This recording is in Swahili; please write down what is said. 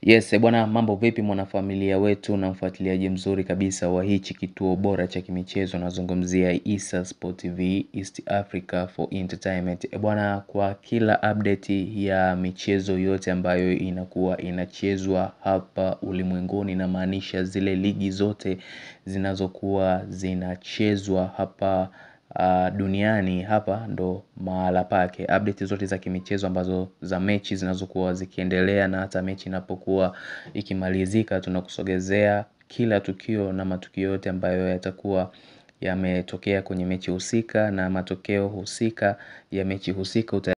Yes, bwana mambo vipi mwanafamilia wetu na mfuatiliaji mzuri kabisa wa hichi kituo bora cha kimichezo nazungumzia Issa Sport TV East Africa for Entertainment. Bwana kwa kila update ya michezo yote ambayo inakuwa inachezwa hapa ulimwenguni namaanisha zile ligi zote zinazokuwa zinachezwa hapa duniani hapa ndo mahala pake update zote za kimichezo ambazo za mechi zinazokuwa zikiendelea na hata mechi inapokuwa ikimalizika tunakusogezea kila tukio na matukio yote ambayo yatakuwa yametokea kwenye mechi husika na matokeo husika ya mechi husika